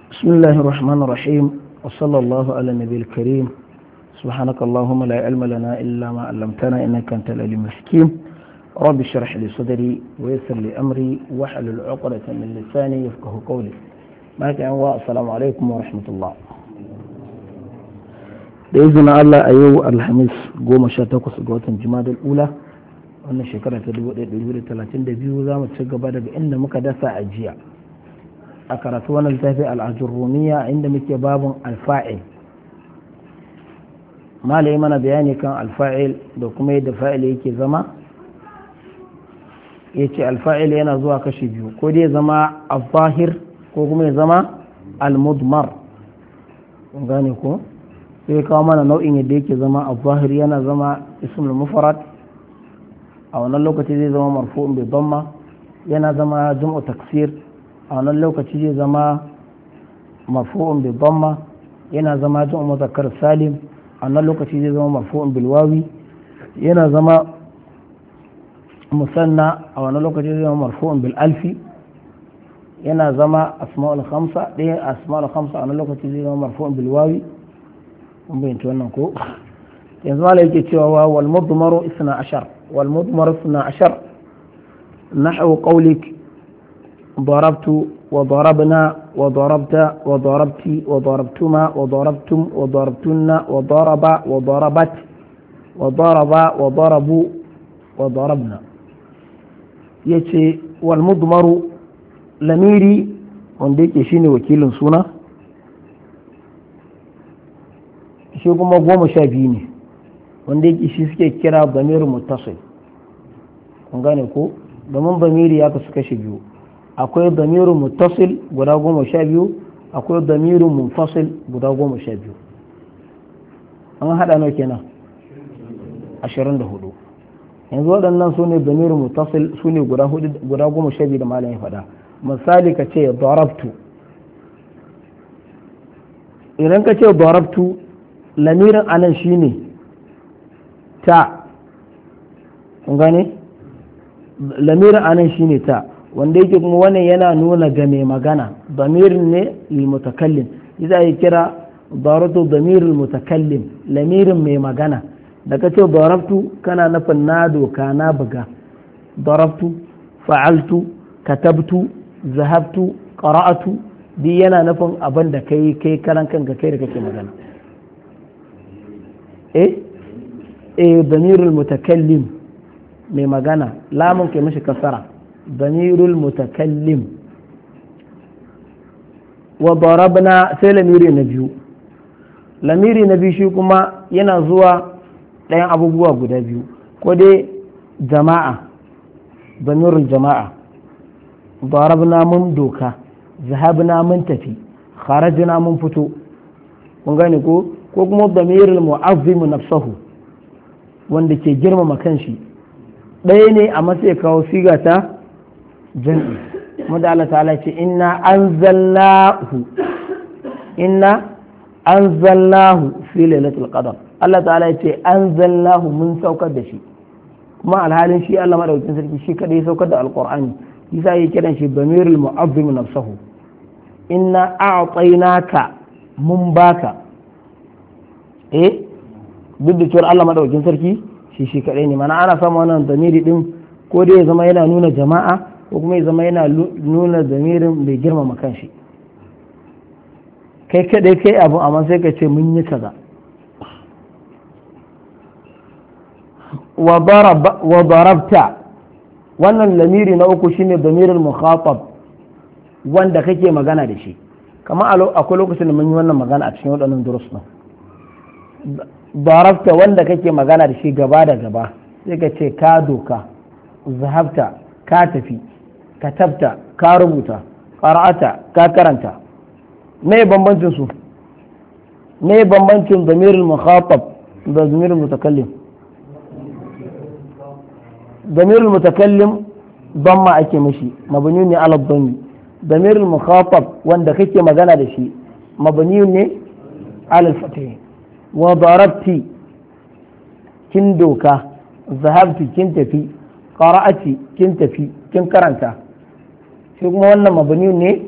بسم الله الرحمن الرحيم وصلى الله على النبي الكريم سبحانك اللهم لا علم لنا إلا ما علمتنا إنك أنت العليم الحكيم رب اشرح لي صدري ويسر لي أمري واحلل عقدة من لساني يفقه قولي ما كان السلام عليكم ورحمة الله da izinin Allah a yau alhamis goma sha takwas ga watan jimadar ula wannan shekara ta 1432 za mu ci gaba daga inda muka dasa a jiya a karatu wannan littafi al'ajin rumiya inda muke babin alfa'il malai mana bayani kan alfa'il da kuma yadda fa'il yake zama ya ce alfa'il yana zuwa kashi biyu ko dai zama al-zahir ko kuma ya zama al-mudmar gane ko sai kawo mana nau'in yadda yake zama al-zahir yana zama ismul mufarad a wannan lokaci zai zama marfu'un bi damma yana zama jam'u taksir a wannan lokaci zai zama marfu'un bi damma yana zama jam'u muzakkar salim a wannan lokaci zai zama marfu'un bil wawi yana zama musanna a wannan lokaci zai zama marfu'un bil alfi yana zama asma'ul khamsa ɗaya asma'ul khamsa a wannan lokaci zai zama marfu'un bil wawi kun bayyanta wannan ko yanzu mala yake cewa wal mudmaru isna ashar wal mudmaru isna ashar nahwu qawlik ضربت وضربنا وضربت وضربت وضربتما وضربتم وضربتن وضرب وضربت وضرب وضربوا وضربنا yace wal mudmaru lamiri wanda yake shine wakilin suna shi kuma goma sha biyu ne wanda yake shi suke kira damirin muttasil kun gane ko domin damiri ya kasu kashe biyu akwai damirin muttasil guda goma sha biyu akwai damirin munfasil guda goma sha biyu an haɗa nawa kenan ashirin da hudu yanzu waɗannan su ne damirin muttasil su ne guda goma sha biyu da malam ya faɗa misali ka ce darabtu idan ka ce darabtu lamirin anan shine ta kun gane lamirin anan shine ta wanda yake kuma wannan yana nuna ga mai magana damirin ne lilmutakallim idan ya kira daratu damirul mutakallim lamirin mai magana da ka ce darabtu kana nufin na doka na buga darabtu fa'altu katabtu zahabtu qara'atu duk yana nufin abin da kai kai karan kanka kai da kake magana eh eh damirul mutakallim mai magana lamun kai mashi kasara damirul mutakallim wa darabna sai lamiri na biyu lamiri na biyu shi kuma yana zuwa ɗayan abubuwa guda biyu ko dai jama'a damirul jama'a darabna mun doka zahabna mun tafi kharajna mun fito kun gane ko ko kuma damirul mu'azzimu nafsahu wanda ke girmama kanshi ɗaya ne a matsayi kawo siga ta jam'i kuma da Allah ta'ala ce inna anzalnahu inna anzalnahu fi lailatul qadar Allah ta'ala ce anzalnahu mun saukar da shi kuma alhalin shi Allah madaukakin sarki shi kadai saukar da alqur'ani yasa yake kiran shi damirul mu'azzim nafsahu inna a'tainaka mun baka eh duk da cewar Allah madaukakin sarki shi shi kadai ne mana ana samun wannan damiri din ko dai ya zama yana nuna jama'a ko kuma ya zama yana nuna damirin mai girmama kanshi kai kadai kai abu amma sai ka ce mun yi kaza wa darabta wannan lamiri na uku shine damirin mukhatab wanda kake magana da shi kama akwai lokacin da mun yi wannan magana a cikin waɗannan durus din darabta wanda kake magana da shi gaba da gaba sai ka ce ka doka zahabta ka tafi katabta ka rubuta qara'ata ka karanta me bambancin su me bambancin damirul mukhatab da damirul mutakallim damirul mutakallim damma ake mishi mabni ne ala dhammi damirul mukhatab wanda kake magana da shi mabni ne ala fatih wa darabti kin doka zahabti kin tafi qara'ati kin tafi kin karanta shi kuma wannan mabni ne